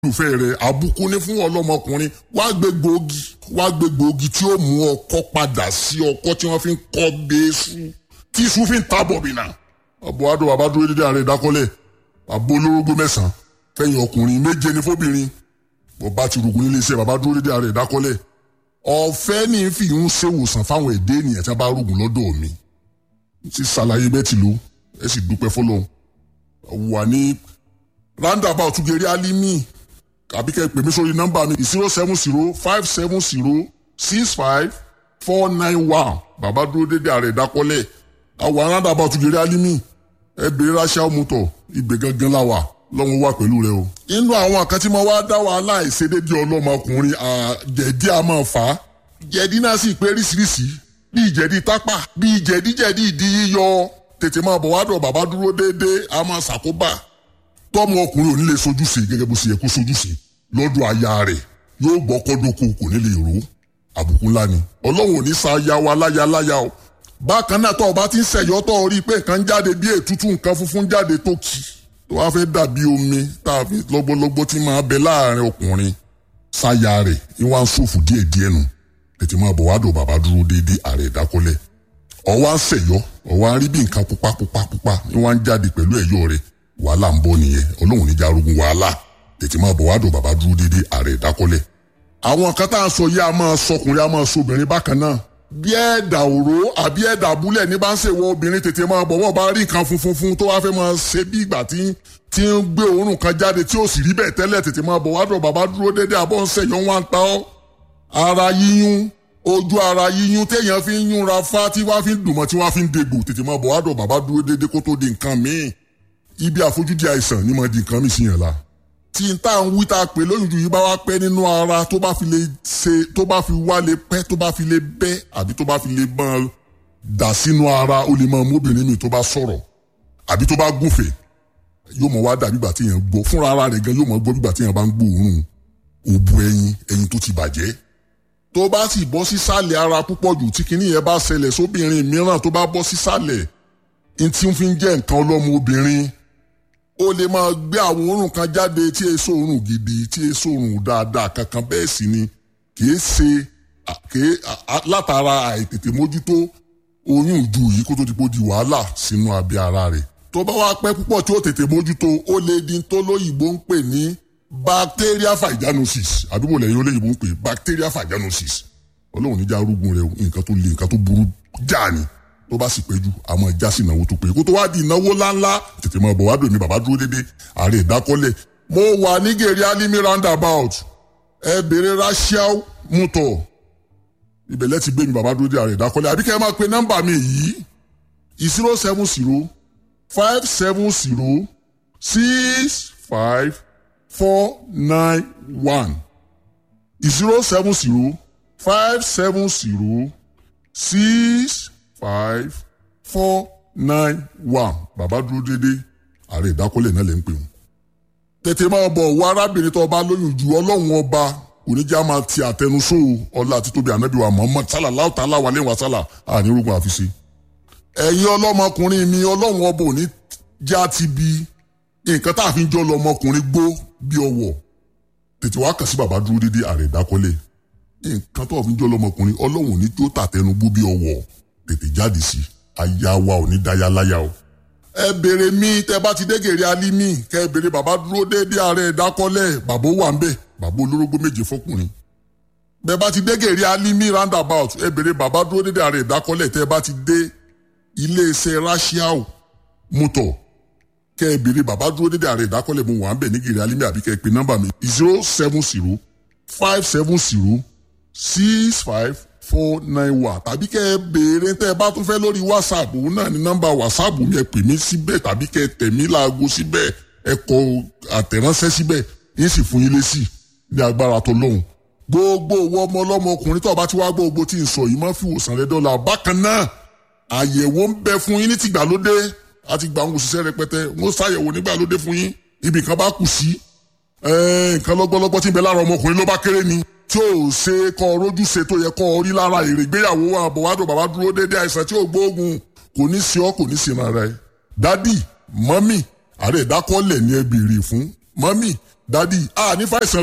olùfẹ́ rẹ̀ àbùkù ní fún ọlọ́mọkùnrin wá gbé gbòógì wá gbé gbòógì tí ó mú ọkọ padà sí ọkọ tí wọ́n fi ń kọ́ bẹ́ẹ́sù tí iṣu fi ń ta bọ̀bìnà. ọ̀bọ̀ adó bàbá dúró dédé ààrẹ ìdákọ́lẹ̀ àbó olórógbó mẹ́sàn-án fẹ̀yìn ọkùnrin méje ní fóbìnrin bọ̀bá ti rògùn nílé iṣẹ́ bàbá dúró dédé ààrẹ ìdákọ́lẹ̀ ọ̀fẹ́ ní fi ń ṣèwòsàn fáwọn èdè ènìyàn tí wọ́n bá rògùn lọ́dọ̀ mi ti ṣàlàyé bẹ́ẹ̀ ti lò ẹ sì dúpẹ́ fọlọ́run wà ní roundabout geri alimi àbí kẹ́ ẹ pè mí sórí nọ́mbà mi zero seven zero five seven zero six five four nine one bàbá dúró dédé ààrẹ ìdákọ́lẹ̀ àwọn roundabout geri alimi ẹ bèrè ráṣà mọ́tò ibẹ̀ gangan la wà lọ́wọ́ wà pẹ̀lú rẹ o. inú àwọn kan tí mo wá dá wàhálà ìṣedédé ọlọ́mọkùnrin jẹ̀dí a máa fà á jẹ̀dí náà sì pé ríṣiríṣi bíi jẹ̀dí tápà bíi jẹ̀díjẹ̀dí ìdí yíyọ tètè máa bọ̀ wá dọ̀ bàbá dúró déédéé a máa ṣàkóbá tọ́mọ ọkùnrin ò ní lè sojúṣe gẹ́gẹ́ bó ṣe yẹ kó sojúṣe lọ́dọ̀ aya rẹ̀ yóò gbọ́ kọ́dọ̀kọ kò ní lè rò àbùkù ńlá ni ọlọ́run ò ní sa aya wa láya láya o bákan náà tọ́ ọba ti ń ṣẹ̀yọ́ tọ́ ọ rí i pé nǹkan jáde bí ètútù nǹkan funfun jáde tó kì tó wá fẹ́ dàbí omi tá a fi lọ́gbọ́lọ́gbọ́ tí máa bẹ láàrin ọkùnrin sáya rẹ̀ ní wàá ń ṣòfò díẹ̀ díẹ̀ nù tètè máa bọ̀ wá dò bàbá dúró déédéé ààrẹ ìdákọ́lẹ̀ ọwọ́ à ń ṣẹ̀yọ́ ọwọ́ à ń rí bí nǹkan pupa pupa pupa ní wàá ń jáde pẹ̀lú ẹ̀yọ́ rẹ̀ wàhálà ń bọ̀ nìyẹn ọlọ́run níjà arógun wàhálà tètè máa bọ̀ wá dò bàbá dúró déédéé ààrẹ ìdákọ́lẹ̀ àwọn kan tá à ń sọ yìí a máa sọkùnrin a máa sọ obìnrin bákan náà bí ẹ̀dà òró àbí ẹ̀dà búlẹ̀ ní bá ń ṣèwọ obìnrin tètè máa bọ̀ wọ́n bá rí nǹkan funfun fún tó wá fẹ́ máa ṣe bí ìgbà tí tí ń gbé òórùn kan jáde tí ó sì rí bẹ́ẹ̀ tẹ́lẹ̀ tètè máa bọ̀ wá dọ̀ bàbá dúró dédé àbọ̀ ń ṣẹ̀yọ́ wá ń ta ọ́ ara yíyún ojú ara yíyún téèyàn fi ń yúnra fá tí wá fi ń dùnmọ́ tí wá fi ń degbò tètè máa bọ̀ wá dọ̀ bàbá dúró dédé kó tó di nǹkan míì ibi àfojúdi àìsàn ni mo di nǹkan míì sí yẹn la tí n tá à ń wí tá a pè lóyún ju yìí bá wá pẹ́ nínú ara tó bá fi lè ṣe tó bá fi wá lè pẹ́ tó bá fi lè bẹ́ àbí tó bá fi lè bọ́n dà sínú ara ó lè máa móbìnrin mi tó bá sọ̀rọ̀ àbí tó bá gúnfè yóò mọ̀ wá dàbí ìgbà tí yẹn gbọ́ fúnra ara rẹ̀ gan yóò mọ̀ gbọ́ bí ìgbà tí yẹn bá ń gbóòórùn òbu ẹyin ẹyin tó ti bàjẹ́ tó bá sì bọ́ sísàlẹ̀ ara púpọ̀ jù tí kinní yẹn bá ṣẹlẹ̀ sóbìnrin mìíràn tó bá bọ́ sísàlẹ̀ ntí ń fi ń jẹ́ nǹkan ọlọ́mọ obìnrin ó lè máa gbé àwọn òórùn kan jáde tí èso òórùn gidi tí èso òórùn dáadáa kankan bẹ́ẹ̀ sì ni kìí ṣe kìí látara àìtètè mójútó oyún ìju yìí kó tó ti di wàhálà sínú abẹ́ ara rẹ̀ tó bá wá pẹ́ púpọ̀ tí ó tètè mójútó ó lè di tó lóyìnbó ń pè ní bacteria vaginosis àdúgbò lẹ́yìn olóyìnbó ń pè bacteria vaginosis ọlọ́run níjà arúgbó rẹ̀ nǹkan tó le nǹkan tó burú jáà ni tó bá sì péjú àmọ́ ìjà sí ìnáwó tó pé kó tó wá di ìnáwó ńláńlá tètè máa bọ̀ wá dòní bàbá dúró dédé ààrẹ ìdákọ́lẹ̀ mo wà ní gèrè alimi roundabout ẹ bèrè rachel muto ibẹ̀ lẹ́tì gbé mi bàbá dúró dédé ààrẹ ìdákọ́lẹ̀ àbí kẹ́ ẹ máa pe nọ́mbà mi yìí zero seven zero five seven zero six five four nine one zero seven zero five seven zero six five four nine one bàbá dúró dédé ààrẹ ìdákọ́lẹ̀ náà lè ń pè wọ́n. tètè máa bọ̀ wọ arábìnrin tó bá lóyún ju ọlọ́run ọba oníjà máa ti àtẹnusó ọlá àti tóbi ànábì wa Muhammad sallallahu ta'ala wa lẹ́wọ̀n sálà ànírúgbọ̀n àfiṣe. ẹ̀yin ọlọ́mọkùnrin mi ọlọ́run ọba òní já ti bi nǹkan tá a fi ń jọ lọmọkùnrin gbó bí ọwọ́ tètè wá kàn sí bàbá dúró dédé ààrẹ ìdákọ́lẹ̀ nǹkan tó fi ń jọ lọmọkùnrin ọlọ́run òní tó tàtẹnugbó bí ọwọ́ tètè jáde sí aya wa ò ní dáyà láyà o. ẹ béèrè mi tẹ bá ti dégèrè alimi kẹ ẹ béèrè bàbá dúró déédé ààrẹ ìdákọ́lẹ̀ bàbá wà ń bẹ̀ bàbá olórógbó méje fọkùnrin. bẹ bá ti dégèrè alimi roundabout ẹ béèrè bàbá dúró déédé ààrẹ ìdákọ́lẹ̀ tẹ bá ti dé iléeṣẹ́ rashiao mọ́tò kẹ ẹ béèrè bàbá dúró déédé ààrẹ ìdákọ́lẹ̀ mo wà ń bẹ̀ ní gèrè alimi àbí kẹ ẹ pe nọ́mbà mi zero seven zero five seven zero six five four nine one tàbí kẹ́ ẹ béèrè tẹ́ ẹ bá tún fẹ́ lórí whatsapp òun náà ní nọ́mbà whatsapp mi ẹ pè mí síbẹ̀ tàbí kẹ́ ẹ tẹ̀ mí láago síbẹ̀ ẹ kọ àtẹ̀ránṣẹ́ síbẹ̀ yín sì fún yín lésì ní agbára tó lóhùn. gbogbo owó ọmọ ọlọ́mọ ọkùnrin tó bá ti wá gbogbo tí ń sọ yìí máa fi wòsàn rẹ dọ́là bákan náà àyẹ̀wò ń bẹ fún yín ní tìgbàlódé àti gbà ń òṣìṣẹ́ rẹpẹtẹ wọ́n ṣàyẹ̀wò nígbàlódé fún yín ibì kan bá kù sí nǹkan lọ́gbọ́lọ́gbọ́ tí ń bẹ lára ọmọkùnrin ló bá kéré ni tí ò ṣe kọ rojú ṣe tó yẹ kọ rí lára èrè ìgbéyàwó àbọ̀wádùn bàbá dúró déédéé àìsàn tí ò gbóògùn kò ní sí ọ kò ní sí ara ẹ. dádì mọ́mì ààrẹ ìdákọ́lẹ̀ ni ẹ béèrè fún mọ́mì dádì a ní fàìsàn